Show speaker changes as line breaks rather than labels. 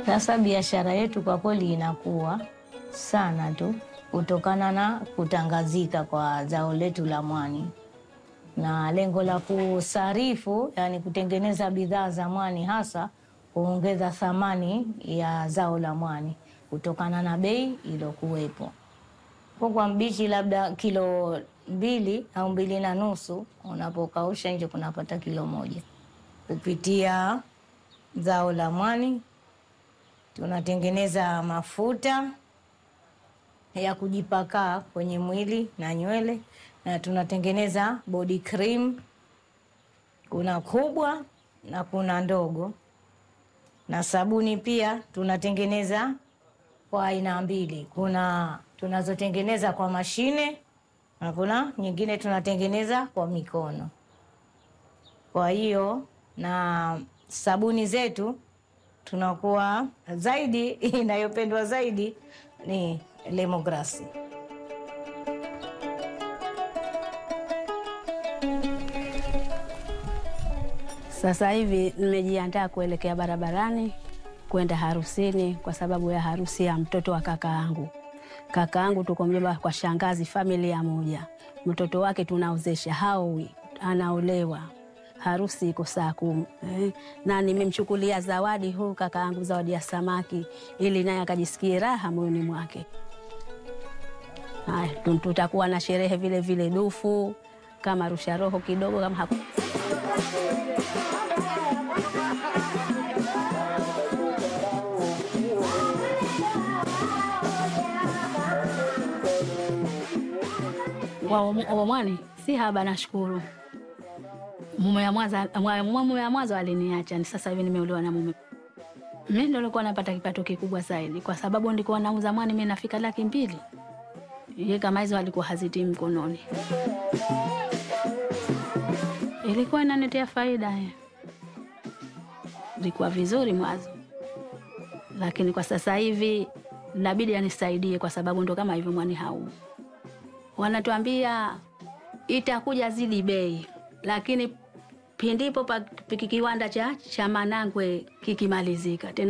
Sasa biashara yetu kwa kweli inakuwa sana tu kutokana na kutangazika kwa zao letu la mwani na lengo la kusarifu, yani kutengeneza bidhaa za mwani, hasa kuongeza thamani ya zao la mwani kutokana na bei iliyokuwepo. Kwa mbichi labda kilo mbili au mbili na nusu, unapokausha nje kunapata kilo moja. Kupitia zao la mwani tunatengeneza mafuta ya kujipaka kwenye mwili na nywele, na tunatengeneza body cream. Kuna kubwa na kuna ndogo, na sabuni pia tunatengeneza kwa aina mbili. Kuna tunazotengeneza kwa mashine na kuna nyingine tunatengeneza kwa mikono. Kwa hiyo na sabuni zetu tunakuwa zaidi, inayopendwa zaidi ni Lemongrass.
Sasa hivi nimejiandaa kuelekea barabarani kwenda harusini kwa sababu ya harusi ya mtoto wa kaka yangu. Kaka yangu tuko mjomba kwa shangazi, familia moja. Mtoto wake tunaozesha haowi, anaolewa. Harusi iko saa kumi eh, na nimemchukulia zawadi huu kaka yangu, zawadi ya samaki, ili naye akajisikie raha moyoni mwake. Haya, tutakuwa na sherehe vile vile, dufu kama rusha roho kidogo kama haku wa mwani si haba, nashukuru. Mume ya mwanzo mume ya mwanzo aliniacha, ni sasa hivi nimeolewa na mume. Mimi ndo nilikuwa napata kipato kikubwa zaidi, kwa sababu ndikuwa nauza mwani mimi nafika laki mbili. Ye kama hizo alikuwa hazitii mkononi, ilikuwa inanitia faida, ilikuwa vizuri mwanzo, lakini kwa sasa hivi nabidi anisaidie, kwa sababu ndo kama hivyo mwani hau wanatuambia itakuja zidi bei, lakini pindipo pa kiwanda cha cha Manangwe kikimalizika tena